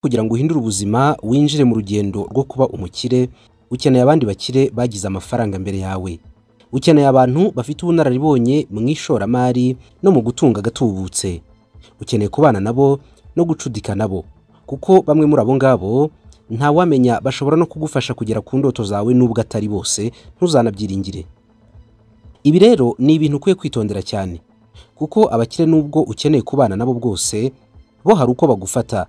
Kugira ngo uhindure ubuzima winjire mu rugendo rwo kuba umukire, ukeneye abandi bakire bagize amafaranga mbere yawe. Ukeneye abantu bafite ubunararibonye mu ishoramari no mu gutunga agatubutse. Ukeneye kubana nabo no gucudika nabo. Kuko bamwe muri abo ngabo ntawamenya bashobora no kugufasha kugera ku ndoto zawe nubwo atari bose, ntuzanabyiringire. Ibi rero ni ibintu ukwiye kwitondera cyane. Kuko abakire nubwo ukeneye kubana nabo bwose, bo hari uko bagufata.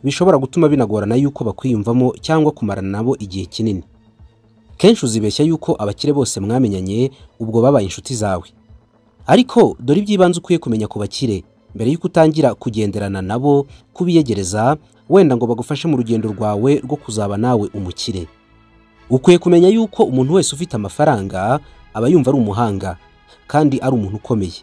Bishobora gutuma binagorana yuko bakwiyumvamo cyangwa kumarana nabo igihe kinini. Kenshi uzibeshya yuko abakire bose mwamenyanye ubwo babaye inshuti zawe. Ariko dore iby'ibanze ukwiye kumenya ku bakire mbere yuko utangira kugenderana nabo, kubiyegereza, wenda ngo bagufashe mu rugendo rwawe rwo kuzaba nawe umukire. Ukwiye kumenya yuko umuntu wese ufite amafaranga aba yumva ari umuhanga kandi ari umuntu ukomeye.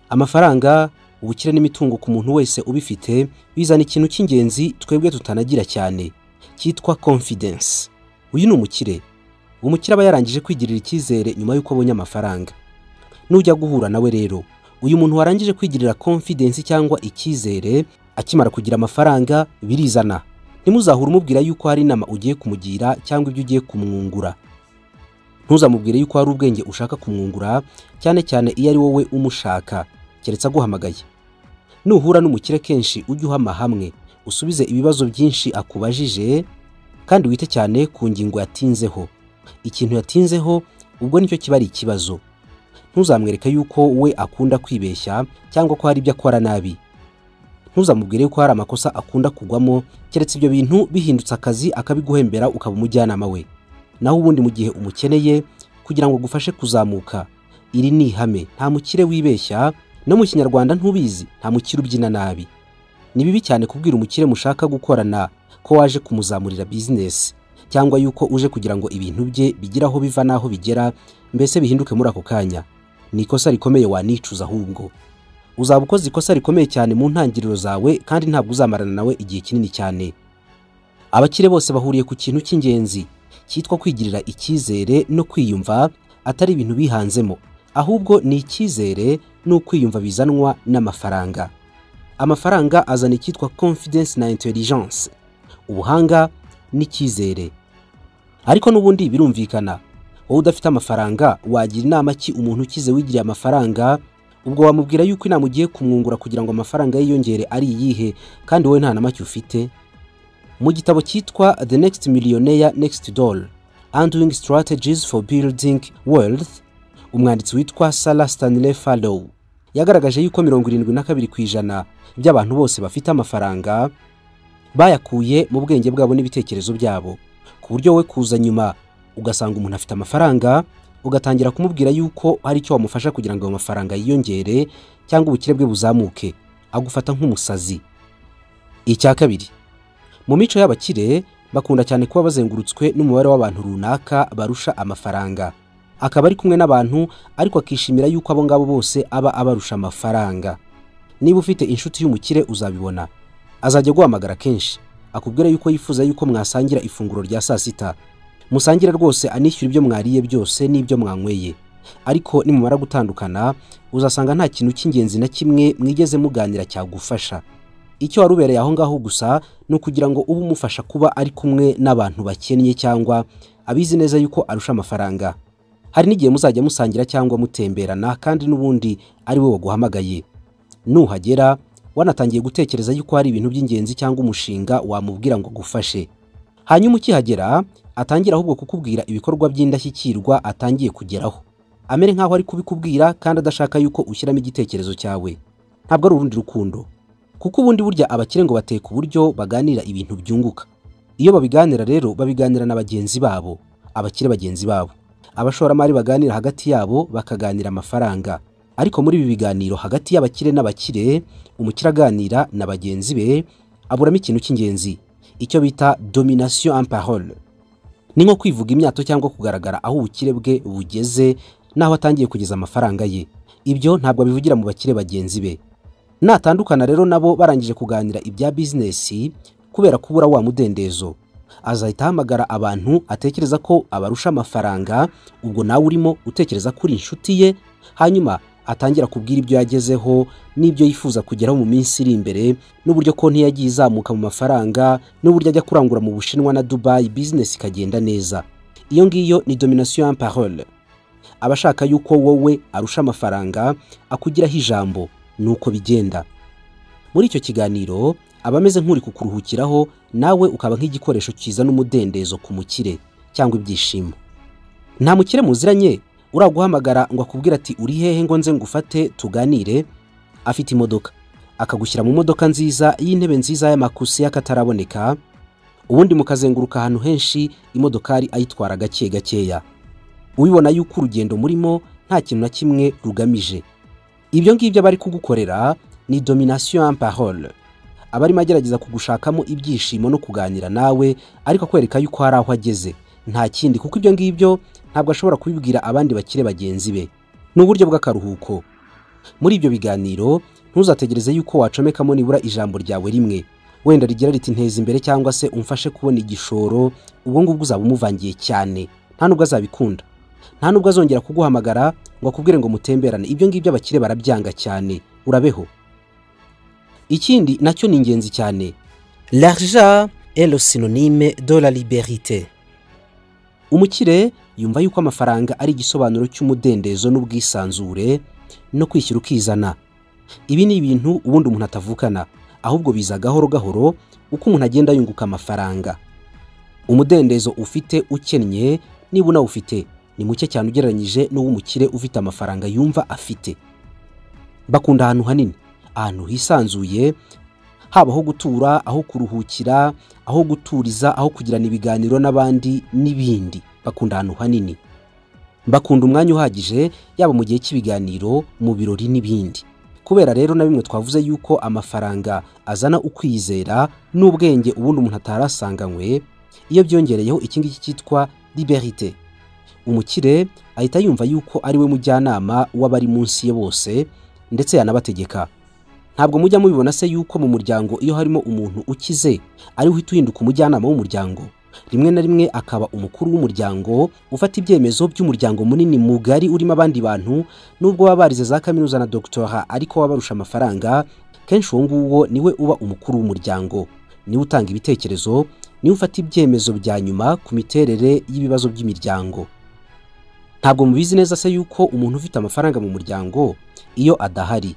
Amafaranga, ubukire n'imitungo ku muntu wese ubifite bizana ikintu cy'ingenzi twebwe tutanagira cyane cyitwa confidence. Uyu ni umukire. Umukire aba yarangije kwigirira icyizere nyuma y'uko abonye amafaranga. Nujya guhura nawe rero, uyu muntu warangije kwigirira confidence cyangwa icyizere akimara kugira amafaranga birizana. Ntimuzahure umubwira yuko hari inama ugiye kumugira cyangwa ibyo ugiye kumwungura. Ntuzamubwire yuko hari ubwenge ushaka kumwungura cyane cyane iyo ari wowe umushaka keretse aguhamagaye. Nuhura n'umukire kenshi ujye uhama hamwe, usubize ibibazo byinshi akubajije kandi wite cyane ku ngingo yatinzeho. Ikintu yatinzeho ubwo nicyo kiba ari ikibazo. Ntuzamwereke yuko we akunda kwibeshya cyangwa ko hari ibyo akora nabi. Ntuzamubwire yuko hari amakosa akunda kugwamo keretse ibyo bintu bihindutse akazi akabiguhembera ukaba umujyanama we. Naho ubundi mu gihe umukeneye kugira ngo agufashe kuzamuka, iri ni ihame nta mukire wibeshya no mu kinyarwanda ntubizi nta mukire ubyina nabi. Ni bibi cyane kubwira umukire mushaka gukorana ko waje kumuzamurira bizinesi cyangwa yuko uje kugira ngo ibintu bye bigire aho biva n'aho bigera mbese bihinduke muri ako kanya. Ni ikosa rikomeye wanicuza ahubwo. Uzaba ukoze ikosa rikomeye cyane mu ntangiriro zawe kandi ntabwo uzamarana nawe igihe kinini cyane. Abakire bose bahuriye ku kintu cy'ingenzi cyitwa kwigirira icyizere no kwiyumva atari ibintu bihanzemo ahubwo ni icyizere n'ukwiyumva bizanwa n'amafaranga. Amafaranga azana icyitwa confidence na intelligence. Ubuhanga n'icyizere. Ariko n'ubundi birumvikana, wowe udafite amafaranga wagira inama ki umuntu ukize wigiriye amafaranga, ubwo wamubwira yuko inama ugiye kumwungura kugira ngo amafaranga yiyongere ari iyihe kandi wowe nta na make ufite? Mu gitabo cyitwa The Next Millionaire Next Door Undoing Strategies for Building Wealth, umwanditsi witwa Sarah Stanley Fallow yagaragaje yuko mirongo irindwi na kabiri ku ijana by'abantu bose bafite amafaranga bayakuye mu bwenge bwabo n'ibitekerezo byabo ku buryo wowe kuza nyuma ugasanga umuntu afite amafaranga ugatangira kumubwira yuko hari icyo wamufasha kugira ngo ayo mafaranga yiyongere cyangwa ubukire bwe buzamuke agufata nk'umusazi. Icya kabiri mu mico y'abakire bakunda cyane kuba bazengurutswe n'umubare w'abantu runaka barusha amafaranga akaba ari kumwe n'abantu ariko akishimira yuko abo ngabo bose aba abarusha amafaranga niba ufite inshuti y'umukire uzabibona azajya aguhamagara kenshi akubwira yuko yifuza yuko mwasangira ifunguro rya saa sita musangire rwose anishyura ibyo mwariye byose n'ibyo mwanyweye ariko nimumara gutandukana uzasanga nta kintu cy'ingenzi na kimwe mwigeze muganira cyagufasha icyo wari ubereye aho ngaho gusa ni ukugira ngo ube umufasha kuba ari kumwe n'abantu bakennye cyangwa abizi neza yuko arusha amafaranga hari n'igihe muzajya musangira cyangwa mutemberana kandi n'ubundi ari we waguhamagaye nuhagera wanatangiye gutekereza yuko hari ibintu by'ingenzi cyangwa umushinga wamubwira ngo agufashe hanyuma ukihagera atangira ahubwo kukubwira ibikorwa by'indashyikirwa atangiye kugeraho amere nk'aho ari kubikubwira kandi adashaka yuko ushyiramo igitekerezo cyawe ntabwo ari urundi rukundo kuko ubundi burya abakire ngo bateka uburyo baganira ibintu byunguka iyo babiganira rero babiganira na bagenzi babo abakire bagenzi babo abashoramari baganira hagati yabo bakaganira amafaranga ariko muri ibi biganiro hagati y'abakire n'abakire umukire aganira na bagenzi be aburamo ikintu cy'ingenzi icyo bita domination en parole ni nko kwivuga imyato cyangwa kugaragara aho ubukire bwe bugeze n'aho atangiye kugeza amafaranga ye ibyo ntabwo abivugira mu bakire bagenzi be natandukana rero nabo barangije kuganira ibya bizinesi kubera kubura wa mudendezo azahita ahamagara abantu atekereza ko abarusha amafaranga ubwo nawe urimo utekereza ko uri inshuti ye hanyuma atangira kubwira ibyo yagezeho n'ibyo yifuza kugeraho mu minsi iri imbere n'uburyo konti yagiye izamuka mu mafaranga n'uburyo ajya kurangura mu bushinwa na dubayi bizinesi ikagenda neza iyo ngiyo ni domination en parole abashaka yuko wowe arusha amafaranga akugiraho ijambo ni uko bigenda muri icyo kiganiro aba ameze nk'uri kukuruhukiraho nawe ukaba nk'igikoresho kizana umudendezo ku mukire cyangwa ibyishimo nta mukire muziranye uraguhamagara ngo akubwire ati uri hehe ngo nze ngufate tuganire afite imodoka akagushyira mu modoka nziza y'intebe nziza y'amakusi y'akataraboneka ubundi mukazenguruka ahantu henshi imodokari ayitwara gake gakeya ubibona yuko urugendo murimo nta kintu na kimwe rugamije ibyo ngibyo bari kugukorera ni domination en parole abarimo agerageza kugushakamo ibyishimo no kuganira nawe ariko akwereka yuko hari aho ageze nta kindi kuko ibyo ngibyo ntabwo ashobora kubibwira abandi bakire bagenzi be ni uburyo bw'akaruhuko muri ibyo biganiro ntuzategereze yuko wacomekamo nibura ijambo ryawe rimwe wenda rigira riti nteza imbere cyangwa se umfashe kubona igishoro ubwo ngubwo uzaba umuvangiye cyane nta nubwo azabikunda nta nubwo azongera kuguhamagara ngo akubwire ngo mutemberane ibyo ngibyo abakire barabyanga cyane urabeho ikindi nacyo ni ingenzi cyane l'argent est le synonyme de la liberite umukire yumva yuko amafaranga ari igisobanuro cy'umudendezo n'ubwisanzure no kwishyira ukizana ibi ni ibintu ubundi umuntu atavukana ahubwo biza gahoro gahoro uko umuntu agenda yunguka amafaranga umudendezo ufite ukennye niba unawufite ni muke cyane ugereranyije n'uw'umukire ufite amafaranga yumva afite bakunda ahantu hanini ahantu hisanzuye haba aho gutura aho kuruhukira aho guturiza aho kugirana ibiganiro n'abandi n'ibindi bakunda ahantu hanini bakunda umwanya uhagije yaba mu gihe cy'ibiganiro mu birori n'ibindi kubera rero na bimwe twavuze yuko amafaranga azana ukwizera n'ubwenge ubundi umuntu atari asanganywe iyo byongereyeho iki ngiki cyitwa liberite umukire ahita yumva yuko ari we mujyanama w'abari munsi ye bose ndetse yanabategeka ntabwo mujya mubibona se yuko mu muryango iyo harimo umuntu ukize ariwe uhita uhinduka umujyanama w'umuryango rimwe na rimwe akaba umukuru w'umuryango ufata ibyemezo by'umuryango munini mugari urimo abandi bantu nubwo baba barize za kaminuza na dogitora ariko waba barusha amafaranga kenshi uwo nguwo niwe uba umukuru w'umuryango niwe utanga ibitekerezo niwe ufata ibyemezo bya nyuma ku miterere y'ibibazo by'imiryango ntabwo mubizi neza se yuko umuntu ufite amafaranga mu muryango iyo adahari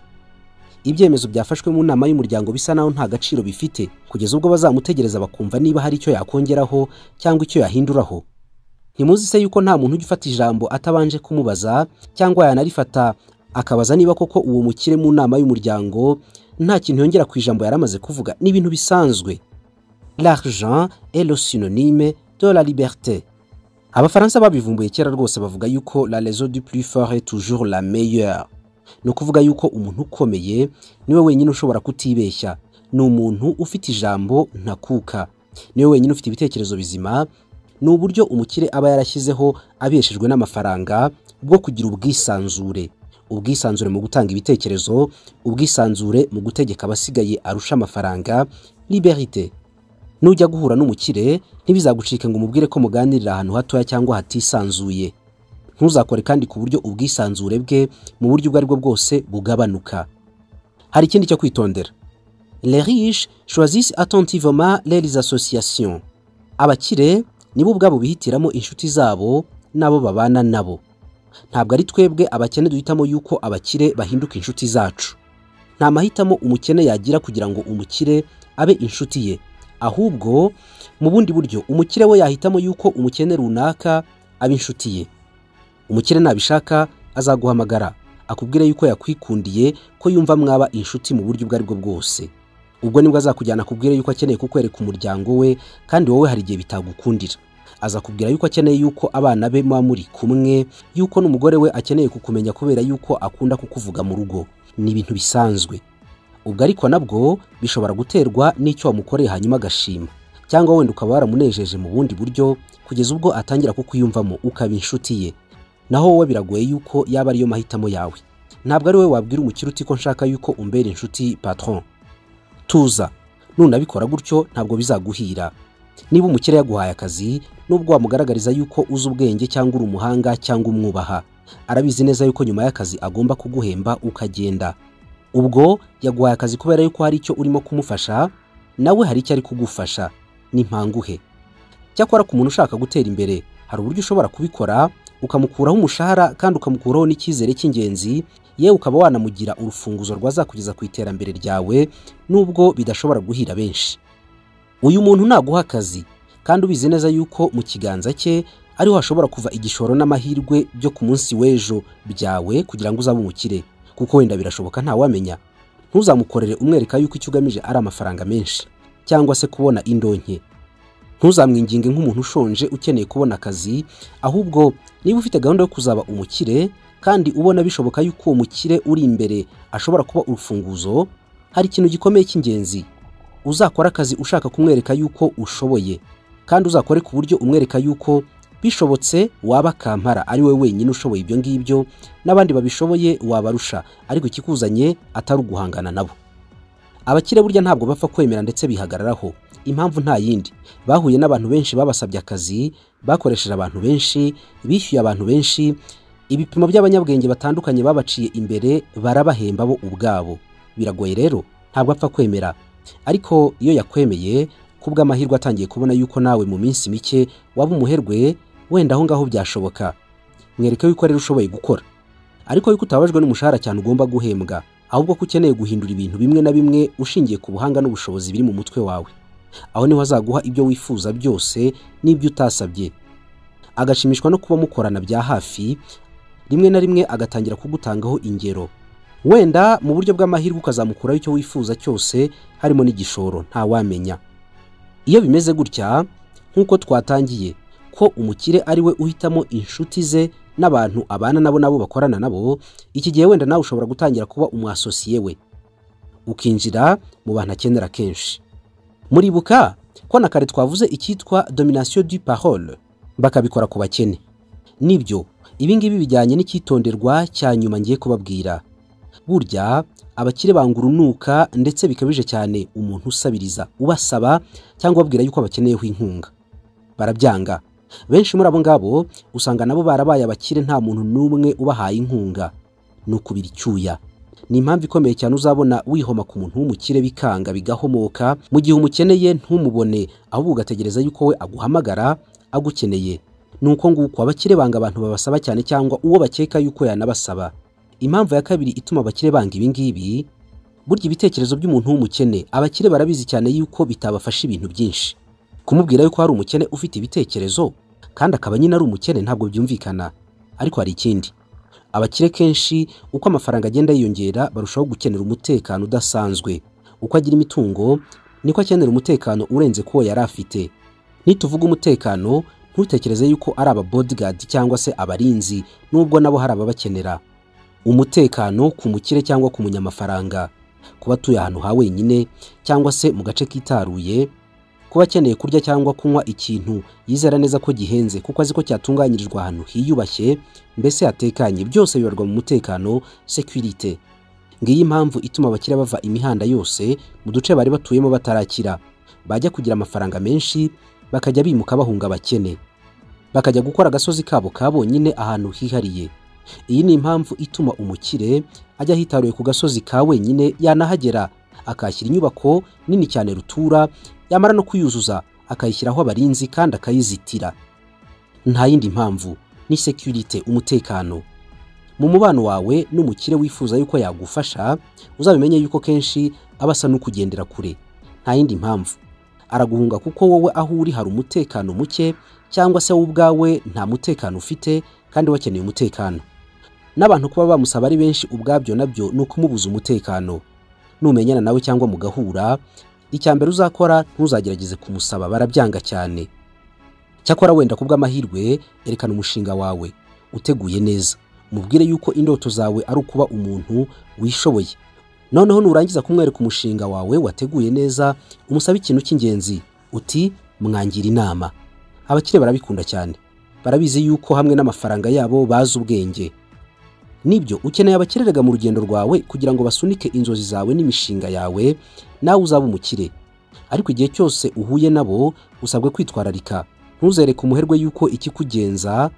ibyemezo byafashwe mu nama y'umuryango bisa naho nta gaciro bifite kugeza ubwo bazamutegereza bakumva niba hari icyo yakongeraho cyangwa icyo yahinduraho ntimuzi se yuko nta muntu ujya ufata ijambo atabanje kumubaza cyangwa yanarifata akabaza niba koko uwo mukire mu nama y'umuryango nta kintu yongera ku ijambo yari amaze kuvuga ni ibintu bisanzwe l'argent est le synonyme de la liberté abafaransa babivumbuye kera rwose bavuga yuko la raison du plus fort est toujours la meilleure ni ukuvuga yuko umuntu ukomeye niwe wenyine ushobora kutibeshya ni umuntu ufite ijambo ntakuka niwe wenyine ufite ibitekerezo bizima ni uburyo umukire aba yarashyizeho abeshejwe n'amafaranga bwo kugira ubwisanzure ubwisanzure mu gutanga ibitekerezo ubwisanzure mu gutegeka abasigaye arusha amafaranga liberite nujya guhura n'umukire ntibizagucike ngo umubwire ko muganirira ahantu hatoya cyangwa hatisanzuye ntuzakore kandi ku buryo ubwisanzure bwe mu buryo ubwo aribwo bwose bugabanuka hari ikindi cyo kwitondera les riches choisissent attentivement les associations abakire nibo ubwabo bihitiramo inshuti zabo n'abo babana nabo ntabwo ari twebwe abakene duhitamo yuko abakire bahinduka inshuti zacu nta mahitamo umukene yagira kugira ngo umukire abe inshuti ye ahubwo mu bundi buryo umukire we yahitamo yuko umukene runaka aba inshuti ye umukire nabishaka azaguhamagara akubwire yuko yakwikundiye ko yumva mwaba inshuti mu buryo ubwo aribwo bwose ubwo nibwo azakujyana akubwire yuko akeneye kukwereka umuryango we kandi wowe hari igihe bitagukundira azakubwira yuko akeneye yuko abana be muba muri kumwe yuko n'umugore we akeneye kukumenya kubera yuko akunda kukuvuga mu rugo ni ibintu bisanzwe ubwo ariko nabwo bishobora guterwa n'icyo wamukoreye hanyuma agashima cyangwa wenda ukaba waramunejeje mu bundi buryo kugeza ubwo atangira kukwiyumvamo ukaba inshuti ye naho wowe biragoye yuko yaba ariyo mahitamo yawe ntabwo ari wowe wabwira umukire uti ko nshaka yuko umbera inshuti patron tuza nunabikora gutyo ntabwo bizaguhira niba umukire yaguhaye akazi nubwo wamugaragariza yuko uzi ubwenge cyangwa uri umuhanga cyangwa umwubaha arabizi neza yuko nyuma y'akazi agomba kuguhemba ukagenda ubwo yaguhaye akazi kubera yuko hari icyo urimo kumufasha nawe hari icyo ari kugufasha nimpanguhe cyakora ku muntu ushaka gutera imbere hari uburyo ushobora kubikora ukamukuraho umushahara kandi ukamukuraho n'icyizere cy'ingenzi yewe ukaba wanamugira urufunguzo rwazakugeza ku iterambere ryawe nubwo bidashobora guhira benshi uyu muntu naguha akazi kandi ubizi neza yuko mu kiganza cye ariho hashobora kuva igishoro n'amahirwe byo ku munsi w'ejo byawe kugira ngo uzabe umukire kuko wenda birashoboka ntawamenya ntuzamukorere umwereka yuko icyo ugamije ari amafaranga menshi cyangwa se kubona indonke ntuzamwinginge nk'umuntu ushonje ukeneye kubona akazi ahubwo niba ufite gahunda yo kuzaba umukire kandi ubona bishoboka yuko uwo mukire uri imbere ashobora kuba urufunguzo hari ikintu gikomeye cy'ingenzi uzakora akazi ushaka kumwereka yuko ushoboye kandi uzakore ku buryo umwereka yuko bishobotse waba kampara ari we wenyine ushoboye ibyo ngibyo n'abandi babishoboye wabarusha ariko ikikuzanye atari uguhangana nabo abakire burya ntabwo bapfa kwemera ndetse bihagararaho impamvu nta yindi bahuye n'abantu benshi babasabye akazi bakoresheje abantu benshi bishyuye abantu benshi ibipimo by'abanyabwenge batandukanye babaciye imbere barabahemba bo ubwabo biragoye rero ntabwo apfa kwemera ariko iyo yakwemeye kubw'amahirwe atangiye kubona yuko nawe mu minsi mike waba umuherwe wenda aho ngaho byashoboka mwereke yuko rero ushoboye gukora ariko yuko utababajwe n'umushahara cyane ugomba guhembwa ahubwo ko ukeneye guhindura ibintu bimwe na bimwe ushingiye ku buhanga n'ubushobozi biri mu mutwe wawe aho niho azaguha ibyo wifuza byose n'ibyo utasabye agashimishwa no kuba mukorana bya hafi rimwe na rimwe agatangira kugutangaho ingero wenda mu buryo bw'amahirwe ukazamukuraho icyo wifuza cyose harimo n'igishoro ntawamenya iyo bimeze gutya nk'uko twatangiye ko umukire ari we uhitamo inshuti ze n'abantu abana nabo nabo bakorana nabo iki gihe wenda nawe ushobora gutangira kuba umwasosiye we ukinjira mu bantu akenera kenshi muribuka ko na kare twavuze icyitwa domination du parole bakabikora ku bakene nibyo ibingibi bijyanye n'icyitonderwa cya nyuma ngiye kubabwira burya abakire banga urunuka ndetse bikabije cyane umuntu usabiriza ubasaba cyangwa ubabwira yuko bakeneyeho inkunga barabyanga benshi muri abo ngabo usanga nabo barabaye abakire nta muntu n'umwe ubahaye inkunga ni ukubira icyuya ni impamvu ikomeye cyane uzabona wihoma ku muntu w'umukire bikanga bigahomoka mu gihe umukeneye ntumubone ahubwo ugategereza yuko we aguhamagara agukeneye ni uko nguko abakire banga abantu babasaba cyane cyangwa uwo bakeka yuko yanabasaba impamvu ya kabiri ituma abakire banga ibi ngibi burya ibitekerezo by'umuntu w'umukene abakire barabizi cyane yuko bitabafasha ibintu byinshi kumubwira yuko hari umukene ufite ibitekerezo kandi akaba nyine ari umukene ntabwo byumvikana ariko hari ikindi abakire kenshi uko amafaranga agenda yiyongera barushaho gukenera umutekano udasanzwe uko agira imitungo niko akenera umutekano urenze kuwo yari afite nituvuga umutekano ntutekereze yuko ari aba bodyguard cyangwa se abarinzi nubwo nabo hari ababakenera umutekano ku mukire cyangwa ku munyamafaranga kuba atuye ahantu ha wenyine cyangwa se mu gace kitaruye kuba akeneye kurya cyangwa kunywa ikintu yizera neza ko gihenze kuko azi ko cyatunganyirijwe ahantu hiyubashye mbese hatekanye byose bibarwa mu mutekano sekirite ngiyi impamvu ituma abakire bava imihanda yose mu duce bari batuyemo batarakira bajya kugira amafaranga menshi bakajya bimuka bahunga abakene bakajya gukora agasozi kabo ka bonyine ahantu hihariye iyi ni impamvu ituma umukire ajya ahitaruye ku gasozi ka wenyine yanahagera akahashyira inyubako nini cyane rutura yamara no kuyuzuza akayishyiraho abarinzi kandi akayizitira nta yindi mpamvu ni sekirite umutekano mu mubano wawe n'umukire wifuza yuko yagufasha uzabimenye yuko kenshi aba asa n'ukugendera kure nta yindi mpamvu araguhunga kuko wowe aho uri hari umutekano muke cyangwa se wowe ubwawe nta mutekano ufite kandi wakeneye umutekano n'abantu kuba bamusaba ari benshi ubwabyo nabyo ni ukumubuza umutekano numenyana nawe cyangwa mugahura icya mbere uzakora ntuzagerageze kumusaba barabyanga cyane cyakora wenda ku bw'amahirwe erekana umushinga wawe uteguye neza mubwire yuko indoto zawe ari ukuba umuntu wishoboye noneho nurangiza kumwereka umushinga wawe wateguye neza umusabe ikintu cy'ingenzi uti mwangira inama abakire barabikunda cyane barabizi yuko hamwe n'amafaranga yabo bazi ubwenge nibyo ukeneye abakererega mu rugendo rwawe kugira ngo basunike inzozi zawe n'imishinga yawe nawe uzaba umukire ariko igihe cyose uhuye nabo usabwe kwitwararika ntuzereke umuherwe yuko ikikugenza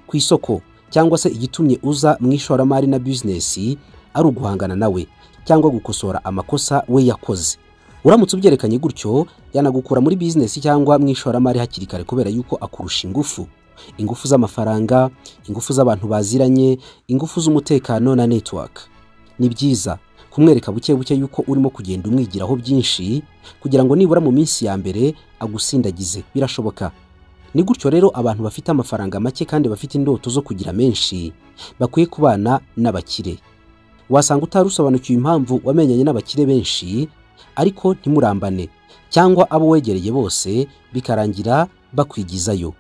ku isoko cyangwa se igitumye uza mu ishoramari na bizinesi ari uguhangana nawe cyangwa gukosora amakosa we yakoze uramutse ubyerekanye gutyo yanagukura muri bizinesi cyangwa mu ishoramari hakiri kare kubera yuko akurusha ingufu ingufu z'amafaranga ingufu z'abantu baziranye ingufu z'umutekano na netiwaka ni byiza kumwereka buke buke yuko urimo kugenda umwigiraho byinshi kugira ngo nibura mu minsi ya mbere agusindagize birashoboka ni gutyo rero abantu bafite amafaranga make kandi bafite indoto zo kugira menshi bakwiye kubana n'abakire wasanga utarusobanukiwe impamvu wamenyanye n'abakire benshi ariko ntimurambane cyangwa abo wegereye bose bikarangira bakwigizayo